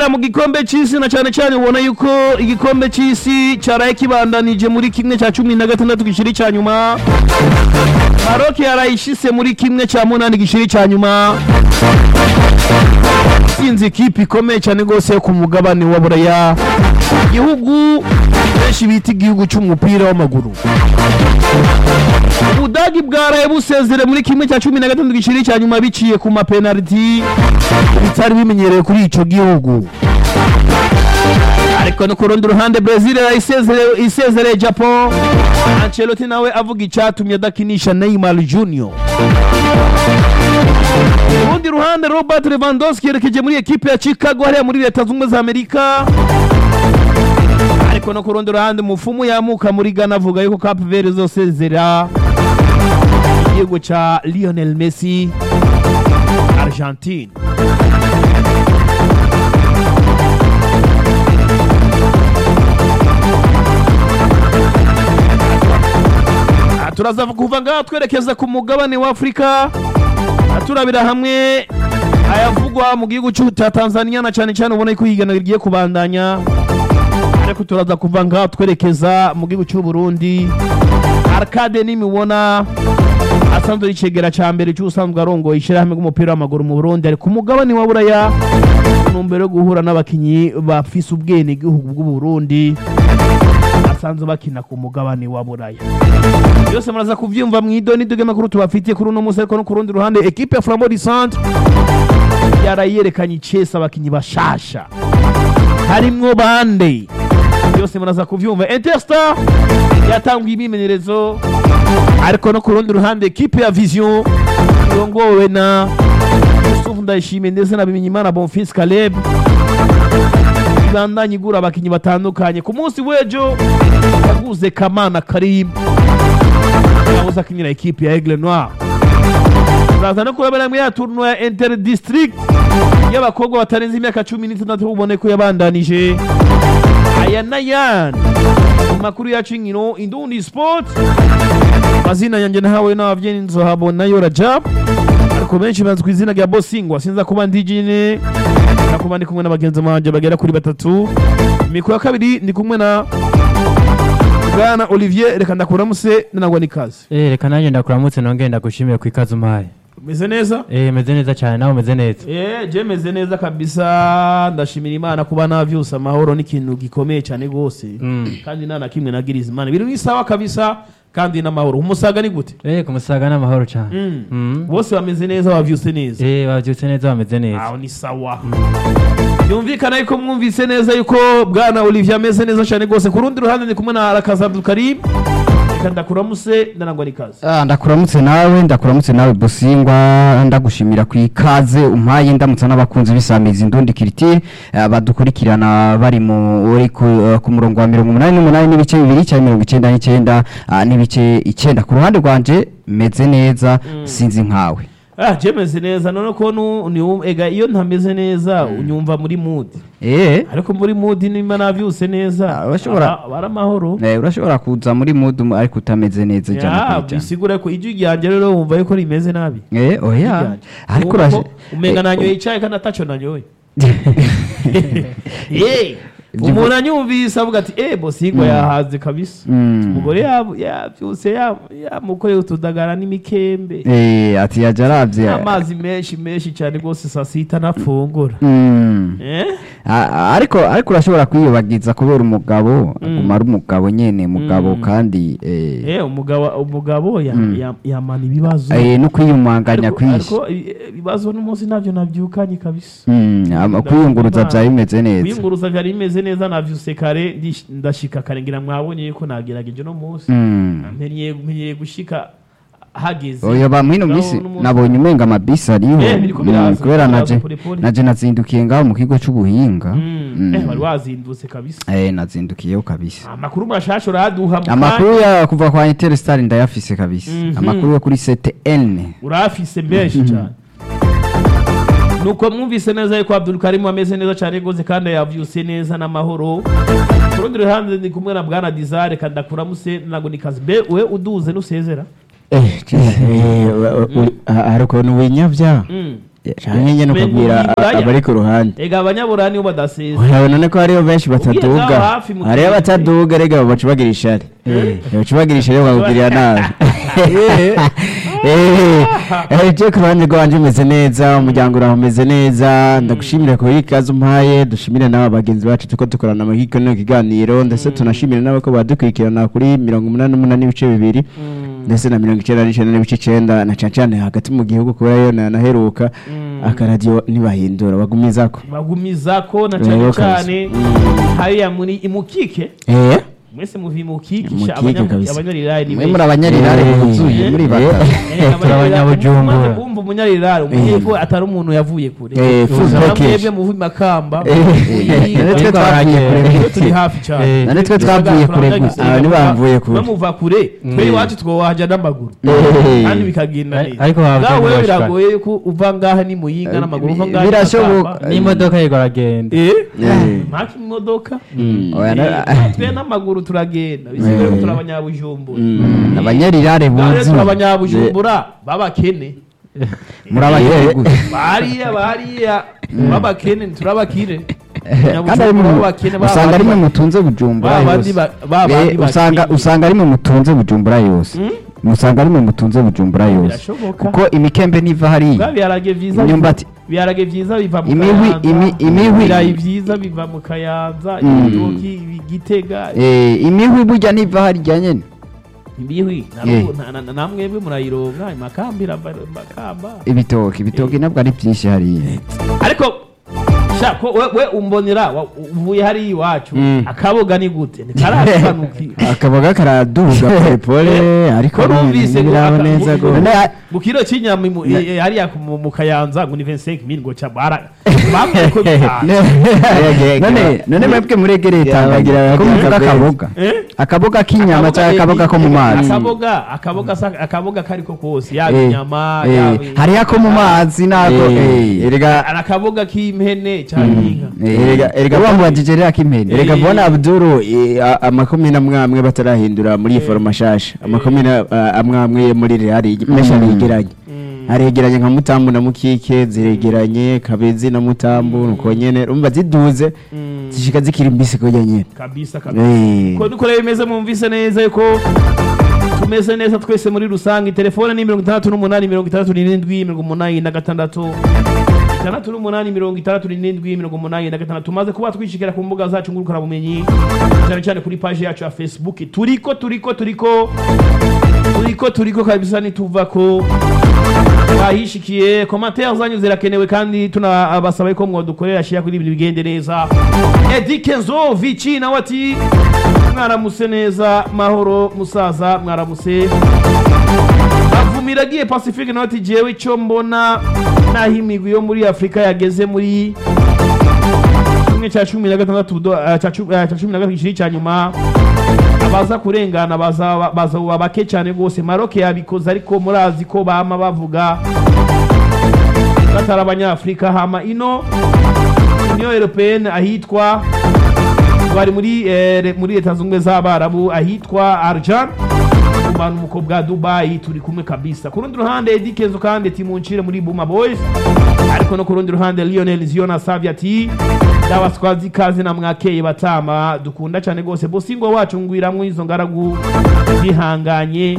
ibibera mu gikombe c'isi na cane cane ubona yuko igikombe c'isi caraye kibandanije muri kimwe ca cumi na gatandatu gishiri ca nyuma Maroc yarayishise muri kimwe ca munani gishiri ca nyuma sinzi ikipe ikomeye cyane rwose yo ku mugabane wa buraya igihugu benshi bita igihugu c'umupira w'amaguru ubudagi bwaraye busezere muri kimwe cya cumi na gatandatu giciri cya nyuma biciye ku mapenaliti bitari bimenyerewe kuri ico gihugu ariko no ku rundi ruhande Brazil isezere isezereye Japan Ancelotti nawe avuga icatumye adakinisha Neymar Junior ku rundi ruhande Robert Lewandowski yerekeje muri ekipe ya Chicago hariya muri leta zunze ubumwe za Amerika ariko no ku rundi ruhande umufumu yamuka muri Ghana avuga yuko Cape Verde izosezera igihugu ca Lionel Messi Argentine Ah, turaza kuva ngaha twerekeza ku mugabane wa Afurika Ah, turabira hamwe ayavugwa mu gihugu cy'u- cya Tanzania na cyane cyane ubona ko higanwa rigiye kubandanya ariko turaza kuva ngaha twerekeza mu gihugu cy'u Burundi Arcade nimibona asanzwe ari icegera ca mbere cy'usanzwe arongoye ishyirahamwe ry'umupira w'amaguru mu Burundi ari ku mugabane wa Buraya mu ntumbero yo guhura n'abakinyi bafise ubwene gihugu bw'u Burundi basanzwe bakina ku mugabane wa Buraya byose muraza kuvyumva mu idoni duge makuru tubafitiye kuri uno munsi ariko no ku rundi ruhande equipe ya Flambeau du Centre yarayerekanye icesa abakinyi bashasha harimwo bande byose muraza kuvyumva Interstar yatanguye imimenyerezo ariko no ku rundi ruhande equipe ya Vision irongowe na Yusuf Ndayishimiye ndetse na Bimenyimana Bonfils Caleb ibandanye igura abakinyi batandukanye ku munsi w'ejo yaguze Kamana Karim yabuze akinira ekipe ya Aigle Noir turaza no kurabera muri ya tournoi ya Inter District y'abakobwa batarenze imyaka cumi n'itandatu ubone ko yabandanije aya n'ayandi mu makuru yacu y'inkino Indundi Sport mazina yanjye nahawe n'abavyeyi nzohabona yo Rajab ariko benshi bazwi ku izina rya Bosingwa sinza kuba ndi jine nakuba ndi kumwe n'abagenzi banje bagera kuri batatu mikoro ya kabiri ndi kumwe na bwana Olivier reka ndakuramuse nanagwa n'ikaze Eh, reka nanjye ndakuramutse nongeye ndagushimiye ku ikaze umpaye umeze neza Eh, meze neza cyane nawe umeze neza Eh, je meze neza kabisa ndashimira imana kuba navyusa amahoro n'ikintu gikomeye cyane gose Mm. kandi nta na kimwe nagiriza imana biri mwisawa kabisa kandi n'amahoro umusaga ni gute Eh, ku musaga n'amahoro cyane Mm. Mm. bose bameze neza bavyuse neza Eh, babyutse neza bameze neza aho ni sawa byumvikana yuko mwumvise neza yuko bwana olivier ameze neza cyane rwose ku rundi ruhande ndi kumwe na arakaza abdulkarim reka ndakuramuse ndanagwa n'ikaze Ah, ndakuramutse nawe ndakuramutse nawe busingwa ndagushimira ku ikaze umpaye ndamutsa n'abakunzi b'isamizi indundi kiritire ah, badukurikirana bari mu uri ku, ah, ku murongo wa mirongo umunani n'umunani n'ibice bibiri cyangwa mirongo icyenda n'icyenda ah, n'ibice icyenda ku ruhande rwanje meze neza sinzi nkawe ah je meze neza none ko nu- ni ega iyo ntameze neza unyumva muri mood eh ariko muri mood nimba navyuse neza Ah, urashobora- aba- aba ari amahoro eh, urashobora kuza muri mudu mu- ariko utameze neza ijana ya ku ijana bisigura ko ijwi ryanjye rero wumva yuko rimeze nabi eh oya Ryanjye. ariko Wumva ko uraje umenga nanyoye icyayi kandi ataco nanyoye Eh, umuntu anyumvise avuga ati eh bosigwa yahaze kabisa Mm. umugore yab- yabyutse ya- yamukoreye utudagara n'imikembe eh ati yaje aravye amazi menshi menshi cyane rwose saa sita nafungura Mm. Eh? A- a- ariko ariko urashobora kwiyobagiza kubera umugabo aguma ari umugabo nyene mugabo Mm. kandi eh, Eh, umugabo umugabo ya- Mm. ya- yamana ibibazo eh, no kwiyumanganya Ariko- kwinshi ariko i- ibibazo n'umunsi nabyo nabyukanye kabisa Mm, ama- kwiyunguruza vyari bimeze neza kwiyunguruza byari bimeze neza navyuse kare ndish- ndashika kare ngira mwabonye yuko nagerageje no munsi Mm. mpenyeye mpenyeye gushika hageze oya ba mwino Ngaho misi n'umunsi- nabonye umenga amabisi ariho Eh, biriko Mm, biraza, kubera biraza naje pole pole. naje nazindukiye ngaho mu kigo c'ubuhinga Mm, Mm. eh, wari wazindutse kabisa eh nazindukiyeho kabisa amakuru mashasha uraduha mu kanya. amakuru ya kuva kwa Interstar ndayafise kabisa Mhm. amakuru yo kuri CTN urafise menshi cyane nuko mwumvise neza yuko Abdul Karim ameze neza cyane rwose kandi yavyuse neza n'amahoro ku rundi ruhande ndi kumwe na bwana Dizare kandi ndakuramuse nago ni kazi be we uduze nusezera hari ukuntu winyabya Mm. canke nyene Mbega ukabwira uburaya? abari ku ruhande ega abanyaburani bo badasesa urabona ko hariho benshi bataduga Ubwiye ngaho hafi mu hariho kigo. abataduga rega baca bagira ishari baca bagira ishari bakakugirira nabi je ku ruhande rwanje umeze neza umuryango uraho umeze neza ndagushimira kuri ikaze umpaye dushimire n'aba bagenzi bacu tuko dukorana muri kino kiganiro ndetse tunashimire n'abako badukurikirana kuri mirongo umunani n'umunani n'ibice bibiri ndetse na mirongo icenda n'icenda n'ibice icenda na cane cane hagati mu gihugu kubera yo naheruka akaradiyo ntibahindura bagumizako bagumizako na Yego cyane kabisa. cyane hariya muri imukike eh mwese muvi imukike Imukike sha, abanya- kabisa. abanyarirari ni mwe benshi. muri abanyarirare Eh, buzuye muri bata Eh, Turi abanyabujumbura. umaze kumva umunyarirari umenye ko atari umuntu yavuye kure Eh, full Namwe package. mwebwe muvi makamba Eh, Muyinga, none twe Ariko twavuye haragiye. kure twe turi hafi cyane Eh, none twe twavuye kure gusa aba ntibamvuye kure. bamuva kure twe iwacu twowaja n'amaguru Eh. kandi bikagenda Ari- neza ariko waba ngawe utabiboshwa. biragoye ko uva ngaha ni muyinga n'amaguru uva ngaha ni birashoboka. Makamba. n'imodoka yego aragenda Eh? Eh. mpaka imodoka Oya, na- Eh, twe n'amaguru turagenda bisigaye ko turi abanyabujumbura Mm. abanyarirare ngaho rero turi buzuye abanyabujumbura b'abakene muri abanyari gusa bariya bariya b'abakene turabakire kandi ari mu- b'abakene usanga ari mwe mutunze bujumbura ba bandi yose ba- ba bandi Eh, usanga bakiri. usanga ari mwe mutunze bujumbura yose usanga ari mwe mutunze bujumbura yose birashoboka kuko imikembe n'iva Bwa hariya biharage vyiza Imyumbati. biva- biharage vyiza biva mu Imihwi- Kayanza, imi- imihwi. ibirayi vyiza biva mu kayanza Mm. ibitoki igitega Eh, imihwi burya n'iva harya nyene imihwi Eh. na- na- na- namwebwe murayironka imakamba irava makamba ibitoki ibitoki nabwo ari byinshi hariya ariko sha ko we, we umbonera wa- uvuye hariya iwacu Mm. akaboga ni gute ntikarasobanukira akaboga karaduga polepole ariko ko numvise ngo ntibiraba aka- neza mu- go mu- None- mu kiro cy'inyama imu- eh, eh, hariya ku- mu mu kayanza ngo ni 25 mil ngo ca bara bambwiye ko bitanu none none mwebwe muregereye Yabagira tanganyika ko muvuga akabenzi. akaboga Eh? akaboga k'inyama cyangwa akaboga ko mu mazi akaboga akaboga sa- akaboga kariko kose yaba Eh, inyama eh, yaba hariho ako mu mazi nako eh. erega hari akaboga k'impene cyangwa inka Erega- erega- uba mubajije rero ak'impene erega Eh. mbona abduru eh, a- amakomine amwe amwe batarahindura muri iyi foroma shasha amakomine a- amwe amwe yo muri reali mesha yegeranye haregeranye nka mutambu na mukike ziregeranye kabezi na mutambu nuko nyene urumva ziduze Mm, zishika zikiri mbisi kujya nyene kabisa kabisa Eh. ko dukora bimeze mwumvise neza yuko tumeze neza twese muri rusange telefone ni mirongo itandatu n'umunani mirongo itandatu n'irindwi mirongo umunani na gatandatu itandatu n'umunani mirongo itandatu n'irindwi mirongo umunani na gatandatu tumaze kuba twishikira ku mbuga zacu ngurukanabumenyi cyane cyane kuri paji yacu ya facebook turiko turiko turiko turiko turiko kabisa nituva ko bahishikiye komantere zanyu zirakenewe kandi tunabasaba ko mwadukorera shira kuri ibintu bigende neza edi kenzo vici nawe ati mwaramuse neza mahoro musaza mwaramuse avumira agiye pacifique nawe ati jewe icyo mbona naho imigwi yo muri afurika yageze muri kimwe cya cumi na gatandatu do- eh, cya cu- eh, cya cumi na gatatu igiceri cya nyuma abaza kurengana baza baza bake cyane rwose maroke yabikoze ariko murazi ko bama bavuga batari abanyafurika hama ino union européenne ahitwa bari muri eh, re- muri leta zunze ubumwe z'abarabu ahitwa arjan umanuko bwa dubayi turi kumwe kabisa ku rundi ruhande edi kenzo kandi timuncire muri buma boys ariko no ku rundi ruhande lionel ziona savia ati ndabaswazi ikaze na mwakeye batama dukunda cyane rwose bosingo wacu ngwiramwo izo ngaragu zihanganye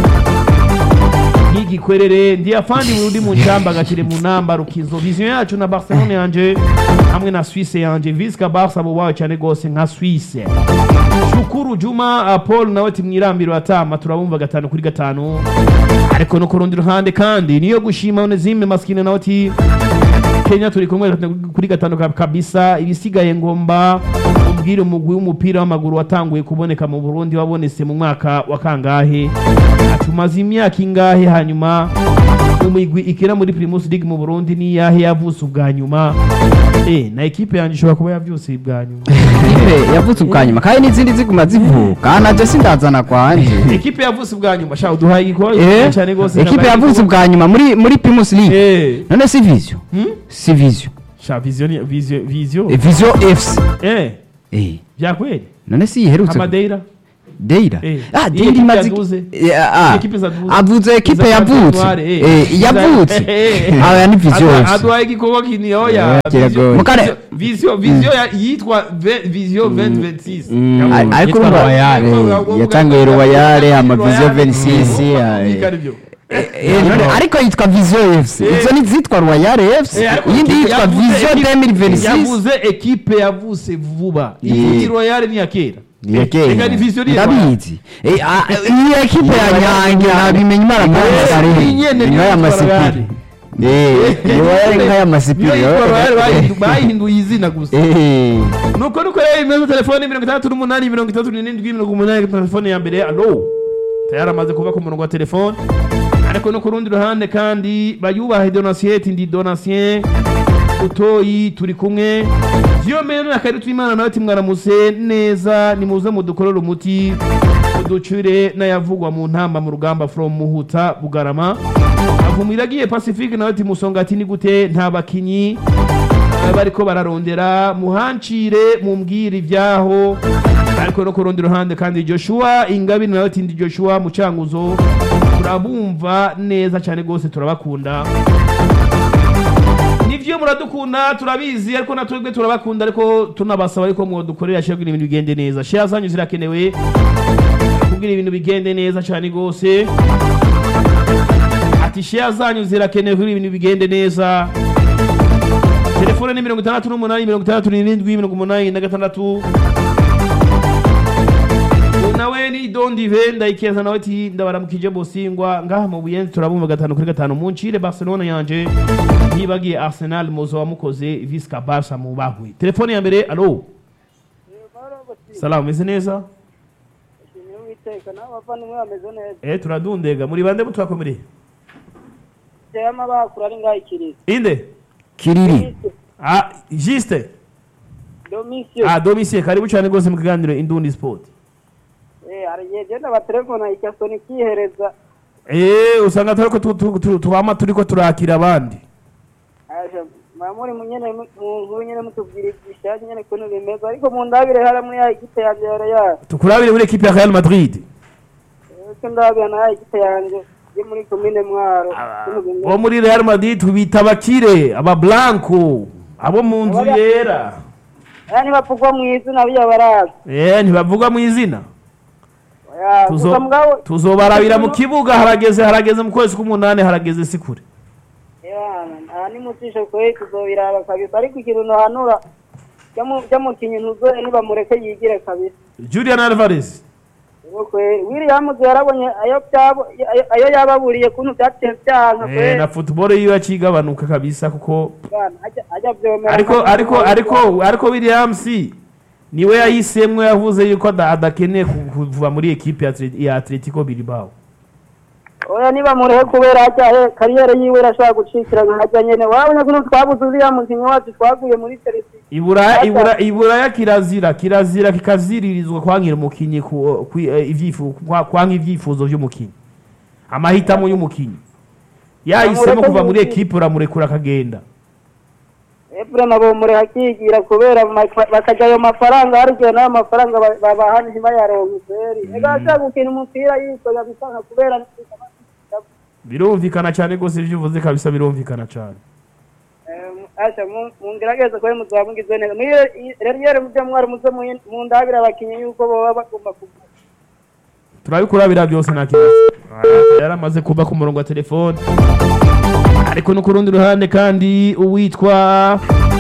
nk'igikwerere ndi afandi burundi mu nshyamba gakire mu namba rukizo vision yacu na barcelone yanje hamwe na suisse yanje visca barca abo bawe cyane rwose nka suisse shukuru juma uh, paul nawe ati mwirambiro atama turabumva gatanu kuri gatanu ariko no ku rundi ruhande kandi niyo gushima onezime maskine nawe ati kenya turi kumwe gatanu kuri gatanu ka- kabisa ibisigaye ngomba umbwire umugwi w'umupira w'amaguru watanguye kuboneka mu burundi wabonetse mu mwaka wa kangahe atumaze imyaka ingahe hanyuma umigwi ikina muri primus league mu burundi niyahe yavutse ubwa nyuma eh na ekipe yanjye ishobora kuba yavyutse ubwa nyuma ipe yavutse ubwa nyuma kandi n'izindi ziguma zivuka naje sindazana kwanje ekipe yavutse ubwa nyuma sha uduhaye igikorwa Eh, cyane rwose ekipe yavutse ubwa nyuma muri muri primus league eh none si vision hmm? si vision sha vision ni- vision vision Eh, vision fc eh eh byakweli none si iherutse amadeira Deira Eh, ah iyi Deira ekipe imaze yaduze. Eh, ah, ekipe zaduze. avuze ekipe Iza yavutse Noire, eh. Eh, Iza- yavutse Eh, eh. aba ni vision Adwa- FC. adwaye igikorwa kini oya Yeah, kiragoye. Mukare- vision vision ya- yitwa ve- vision 2026 Mm. Yavuze. Ari- ariko Yitwa urumva- Royal. Eh, yatanguye Royal, ama Vision 26, Mm. eh. Ari byo. Eh, none ariko yitwa vision FC Eh. izo ni zitwa royal FC Eh, ariko iyindi yitwa yavuze vision ekipe- 2026 yavuze ekipe yavuse vuba Yeah. iyi royal ni ya kera Ni iya kera. Ega ni vision ni ya Royal. ndabizi Eh, ah, iyi ekipe ya nyange nabimenya imana Eh, kandi iyi nyene Ni niyo nk'aya yitwa masipiri. Royal. Eh, ni Royal nk'aya masipiri. niyo yitwa royal bayihindu- bayihinduye izina gusa Eh, nuko nuko rero imeze telefone mirongo itandatu n'umunani mirongo itandatu n'irindwi mirongo umunani telefone ya mbere alo tayari amaze kuva ku murongo wa telefone ariko no ku rundi ruhande kandi bayubahe donasiyeti ndi donasiye utoyi turi kumwe vyo mbere na kare twimana nawe timwaramutse neza nimuze mudukorere umuti uducire n'ayavugwa mu ntamba mu rugamba from muhuta bugarama avumiragiye pacifique nawe timusonga ati ni gute nta bakinyi eh, bariko bararondera muhancire mumbwire ibyaho ariko no ku rundi ruhande kandi joshua ingabire nawe ati ndi joshua mucanguzo turabumva neza cyane rwose turabakunda nivyo muradukunda turabizi ariko natwebwe turabakunda ariko tunabasaba ariko mwodukorera shira kugira ibintu bigende neza share zanyu zirakenewe kugira ibintu bigende neza cyane rwose ati share zanyu zirakenewe kugira ibintu bigende neza telefone ni mirongo itandatu n'umunani mirongo itandatu n'irindwi mirongo umunani na gatandatu nawe ni dondive ndayikeza nawe ati ndabaramukije bosingwa ngaha mu buyenzi turabumva gatanu kuri gatanu muncire barcelona yanje ntibagiye arsenal muzo wamukoze visca barca mu bahuye telefone ya mbere alo salamu meze neza Uwiteka nawe abavandimwe bameze neza eh turadundega muri bande mutwakomereye tema bakura ari ngaho ikirezi inde kiriri ah juste domisiyo ah domisie karibu cyane rwose mu kiganiro indundi sport eh hari igihe genda batelefona ikasoni ikihereza eh usanga turiko tu- tu- tu- twama turiko turakira abandi aje mamuri munyene mu nkuru nyene mutubwira ibyishanye nyene kuntu bimeze ariko mu ndabire hara muri ya igipe yanje yara ya tukurabire muri ekipe ya Real Madrid ese ndabira na ya igipe yanje yo muri komine mwaro kuntu bimeze bo muri Real Madrid tubita abakire aba blanco abo mu nzu yera aya ntibavugwa mu izina biya baraza eh ntibavuga mu izina Oya, Tuzo- gusa mugabo tuzobarabira mu kibuga harageze harageze mu kwezi k'umunani harageze sikure yana nta nimutishe kwe tuzobiraba kabisa ariko ikintu nohanura byamukinyi ntuzoye nibamureke yigire kabisa Julian Alvarez kwe Williams yarabonye ayo byabo ayo- ayo yababuriye kuntu byaciye byanka eh, kwe na football yiwe acigabanuka kabisa kuko bana ajya ajya byomera ariko ariko ariko ariko Williams niwe yahisemwe yavuze yuko ada- adakeneye ku- kuva muri ekipe ya Atlet- ya Atletico Bilbao oya niba murehe kubera ajya he kariyeri yiwe irashobora gucikira nkajya nyene wabonye kuntu twabuze uriya mukinnyi wacu twaguye muri Chelsea ibura ibura iburaya kirazira kirazira kikaziririzwa kwankira umukinyi ku ku- eh, ivyifu kwa- kwanka ivyifuzo vy'umukinyi amahitamo y'umukinyi yahisemo kuva muri ekipe uramurekura akagenda Efrem abo murehe akigira kubera ma- bakajya ayo mafaranga hari igihe n'ayo mafaranga ba- babaha ntibayaronke kweri ega ashaka gukina umupira yisoza bisanga kubera birumvikana cyane rwose ivyo uvuze kabisa birumvikana cyane asha mungerageze kwe muzaba mugize neza rero iyo mujya mwari muze mu- mu ndabira abakinnyi yuko baba bagomba kuvuga turabikurabira byose nta kibazo yaramaze kuba ku murongo wa telefone ariko no ku rundi ruhande kandi uwitwa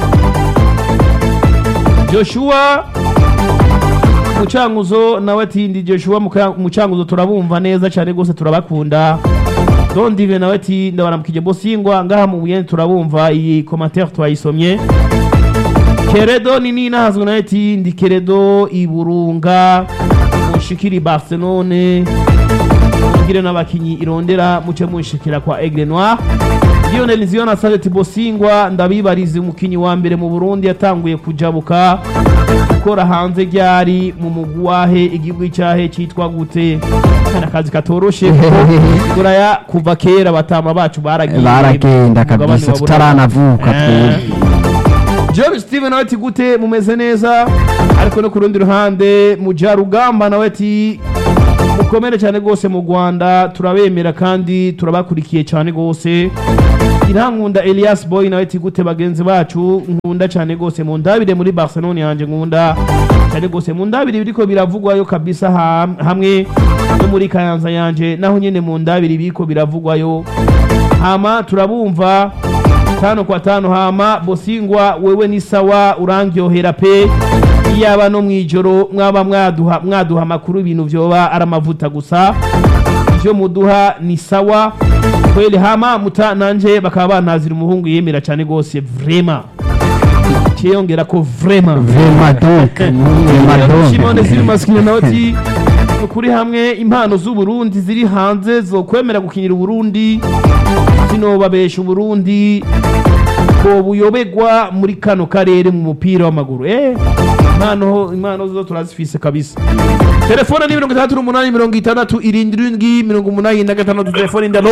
joshua mucanguzo nawe ati ndi joshua Muka- mucanguzo turabumva neza cyane rwose turabakunda dondive nawe ati ndabaramukije bosingwa ngaha mu buyenzi turabumva iyi komantere twayisomye keredo ni nina hazwi nawe ati ndi keredo iburunga mushikiri barcelone mugire n'abakinyi irondera muce munshikira kwa aigle noir lionel nziyona asabye ati bosingwa ndabibarize umukinyi wa mbere mu burundi yatanguye kujabuka gukora hanze ryari mu mugwi wahe igihugu cyahe cyitwa gute ni akazi katoroshe kuko buraya kuva kera batama bacu baragiye baragenda ku mugabane kabisa wa Buraya. tutaranavuka Eh. twebwe George Steven nawe ati gute mumeze neza ariko no ku rundi ruhande mujarugamba nawe ati mukomere cyane rwose mu rwanda turabemera kandi turabakurikiye cyane rwose irankunda elias boy nawe ati gute bagenzi bacu nkunda cyane rwose mu ndabire muri barcelone yanjye nkunda cyane rwose mu ndabire biriko biravugwayo kabisa ha- hamwe no muri kayanza yanjye naho nyine mu ndabire biriko biravugwayo hama turabumva tano kwa tano hama bosingwa wewe ni sawa urangyohera pe iyaba no mwijoro mwaba mwaduha mwaduha amakuru ibintu vyoba ari amavuta gusa ivyo muduha ni sawa kweli hama muta nanje bakaba banazira umuhungu yemera cyane gose vrema ciyongera ko vrema vrema donc vrema donc Shimone ziri masikini nawe ati ukuri hamwe impano z'uburundi ziri hanze zo kwemera gukinira uburundi zinobabesha uburundi ko buyobegwa muri kano karere mu mupira w'amaguru eh impano impano zo turazifise kabisa telefone ni mirongo itandatu n'umunani mirongo itandatu irindwi irindwi mirongo umunani na gatandatu telefone ndalo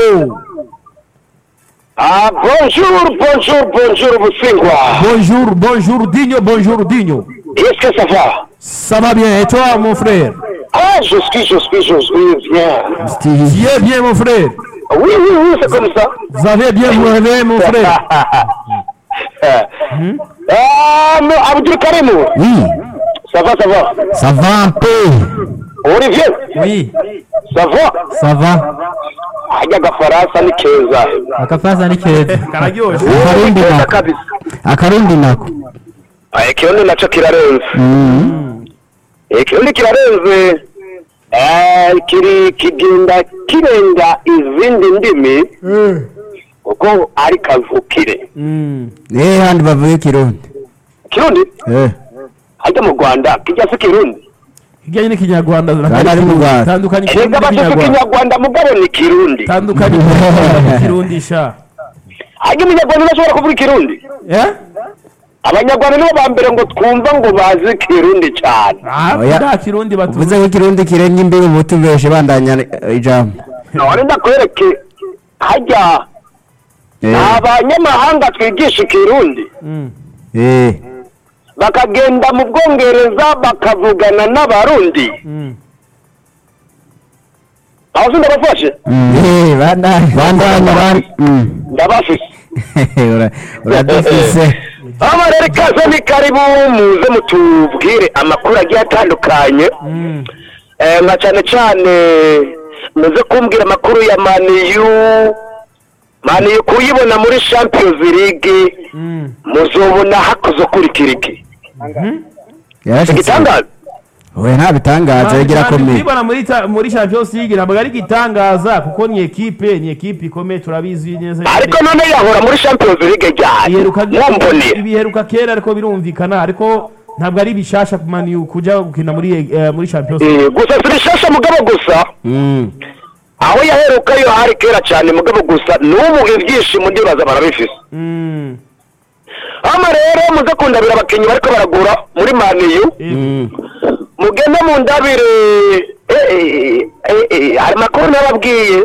Ah, bonjour, bonjour, bonjour, Boussingwa. bonjour bonjour dinyo bonjour dinyo Est-ce que ça va ça va bien et toi mon frère Ah, je suis, je suis, je suis bien. Steve. tu es bien mon frère Oui, oui, oui, c'est comme ça. vous avez bien vous réveillé mon frère Ah, mais Abdul Karim, oui ça va, ça va. ça va pe Olivier, Oui, ça va. ça va. Hajya agafaransa ni keza. Akafasa ni keza. kararyoshe akarundi Keza nako kabisa. akarundi nako Ah, ikirundi naco kirarenze. Mhm. Ikirundi kirarenze. Eh, kiri kigenda kirenga izindi ndimi kuko ari kavukire. eh handi bavuye kirundi Kirundi eh hajya mu Rwanda kijya si Kirundi. kijyanye n'ikinyarwanda Kandi ari mu Rwanda. tandukanye Erega bafite ikinyarwanda mugabo ni Kirundi. tandukanye kirundi sha Hajya umunyarwanda udashobora kuvuga ikirundi. eh Abanyarwanda nibo ba mbere ngo twumva ngo bazi Kirundi cyane. ah Oya. nta kirundi uvuze batuvuze ko ikirundi kirenga imbibi mutubeshe bandanya eh, ijambo None ndakwereke hajya eh abanyamahanga twigisha ikirundi eh bakagenda mu bwongereza bakavugana n'abarundi aho si ndabafashe eh bandanya bandanya ban- mm. ndabafise Ura- uradufise aba rero ikaze ni karibu muze mutubwire amakuru agiye atandukanye Eh, nka cyane cyane muze kumbwira amakuru ya maniyu maniyu kuyibona muri champions league muzobona hakoze ukurikira iki yarashitse igitangaza oya nta bitangaza yagira akomeye kwibona muri ta- muri champions league ntabwo ari igitangaza kuko ni ekipe ni ekipe ikomeye turabizi neza ariko none yahora muri champions league ryari iheruka mumbonera ibiheruka kera ariko birumvikana ariko ntabwo ari bishasha ku mani kujya gukina muri eh, muri champions league Eh, gusa si bishasha mugabo gusa Mm. aho yaheruka yo hari kera cyane mugabo gusa n'ubu ibyishimo ndibaza barabifise Mm. hano rero muze kundabira abakinnyi bariko baragura muri maniyu Eh, mugende mu ndabire eh, eh, eh, eh, hari makuru nababwiye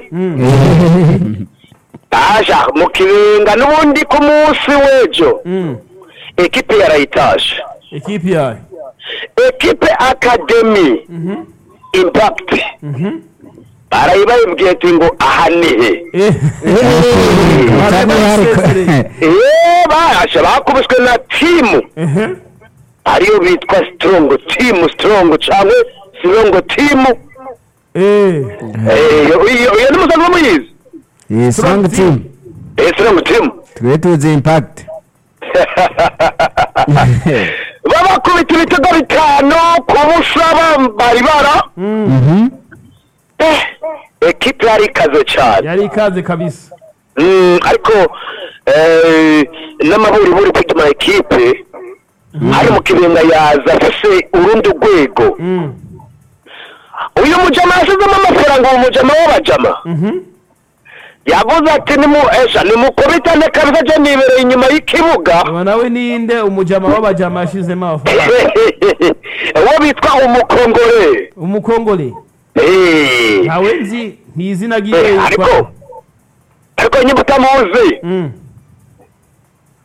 aja mu kibenga n'ubundi ku munsi w'ejo mm. ekipe yarayitaje ekipe yayo ekipe akademi impact barayibabibwiye ati ngo aha ni he Eh. Cyane ariko eee barashe bakubiswe na timu Ehe. ariyo bitwa sitorongo timu sitorongo cyangwa sirongo timu Eh. Eh, iyo iyo ni musanzwe muyizi eh strong team eee sirongo timu twe tuzi impact babakubita ibitego bitanu ku busa bambara ibara Mhm. Eh, ekipe yari ikaze cyane yari ikaze kabisa Mm, ariko eh, n'amaburiburi kuri ma ekipe hari mu kibenga yaza afise urundi rwego Mm. uyu mujama yashyizemo amafaranga uwo mujama w'abajama yavuze ati nimu esha nimukubitane kabisa je nibereye inyuma y'ikibuga ubu nawe ninde umujama w'abajama yashizemo amafaranga uwo bitwa umukongore umukongole Eh, ntawe nzi ni izina eh, ry'iwe ariko ariko nyine utamuzi Mm.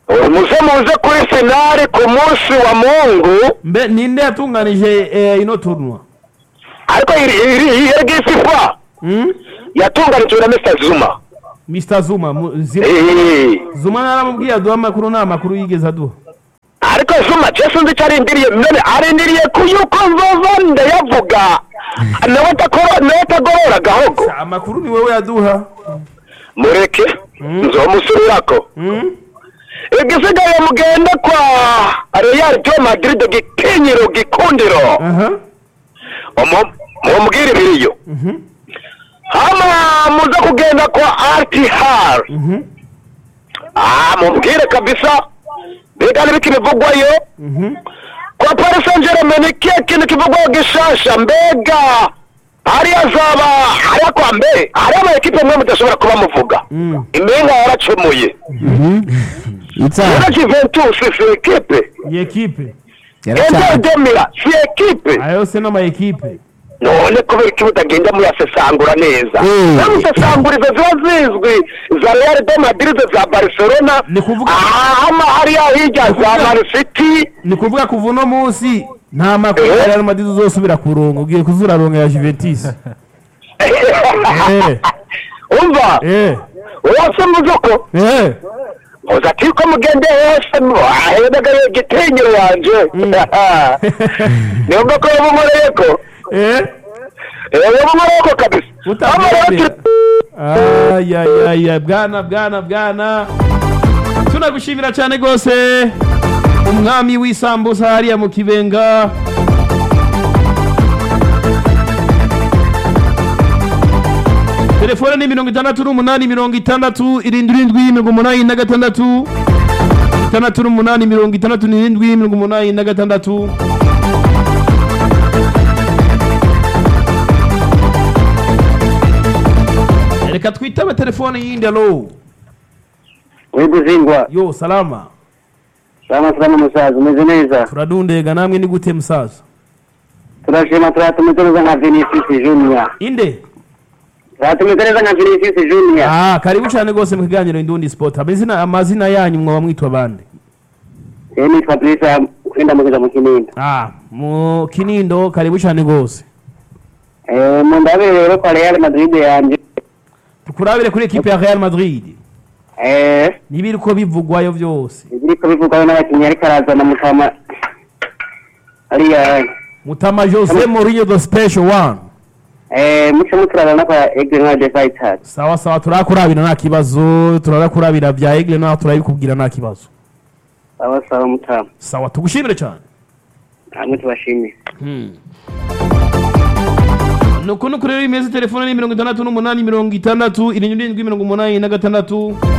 muze muze kuri finale ku munsi wa mungu mbe ninde yatunganije eh, ino tournoi ariko iri iri iri gisifa hmm? yatunganijwe na Mr Zuma Mr Zuma mu- Zima- Eh, Zuma naramubwiye aduha amakuru nta makuru yigeze aduha ariko Zuma je sinzi icyo arindiriye none arindiriye ku yuko nzova ndayavuga nawe atakora nawe atagorora gahogo amakuru ni wowe yaduha mureke nzomusubirirako hmm? igisigaye mugende kwa Real de Madrid gikenyero gikundiro aha Umu- mumubwire ibiriyo Mhm. hama muze kugenda kwa RTR Mhm. ah mubwire kabisa mbega n'ibiki bivugwayo Mhm. kwa Paris Saint Germain ni kihe kintu kivugwayo gishasha mbega hariya azaba hariya kwa mbere hariya ama ekipe mwe mudashobora kuba muvuga Mm. impinga yaracemuye itsaha rero Juventus si ekipe iyi ekipe Inter yaracyari de Milan si ekipe aya yose n'ama ekipe none kubera iki mutagenda muyasesangura neza Mm. namusesangurizo ziba zizwi za real de madrid za barcelona Ni kuvuga- hama hariya hirya za kuvuga- man city ni kuvuga kuva uno munsi nta makuru ya Real Madrid uzosubira kuronga ugiye kuzuraronga ya Juventus eh umva eh wose muzuko eh uza ati ko mugende hose ahedaga igitinyiro wanje niyo mbako yabumoreye ko eh yabumoreye ko kabisa Hama rero utamwemera turi- ayayaya bwana bwana bwana tunagushimira cyane rwose umwami w'isambusa hariya mu kibenga telefone ni mirongo itandatu n'umunani mirongo itandatu irindwi irindwi mirongo umunani na gatandatu itandatu n'umunani mirongo itandatu n'irindwi mirongo umunani na gatandatu reka twitabe telefone yindi alo wibuzingwa yo salama salama salama musaza umeze neza turadundega namwe ni gute musaza turashima turatumize neza nka vinicius junior inde turatumize neza nka vinicius junior ah karibu cyane rwose mu kiganiro indundi sport amazina amazina yanyu mwaba mwitwa bande eee nitwa brisa kwenda mugeza mu kinindo ah mu kinindo karibu cyane rwose eee mu ndabire rero kwa real madrid yanje tukurabire kuri ekipe ya Real Madrid eee nibiri ko bivugwayo byose ibiriko bivugwaho n'abakinnyi ariko arazana mutama ariya mutama Jose Mourinho the special one eee muce muturabana kwa egre nka de fighters sawa sawa turakurabira nta kibazo turakurabira bya Aigle naho turabikubwira nta kibazo sawa sawa mutama sawa tugushimire cyane hamwe tubashimiye nuko nuko rero imeze telefone ni mirongo itandatu n'umunani mirongo itandatu irindwi irindwi mirongo umunani na gatandatu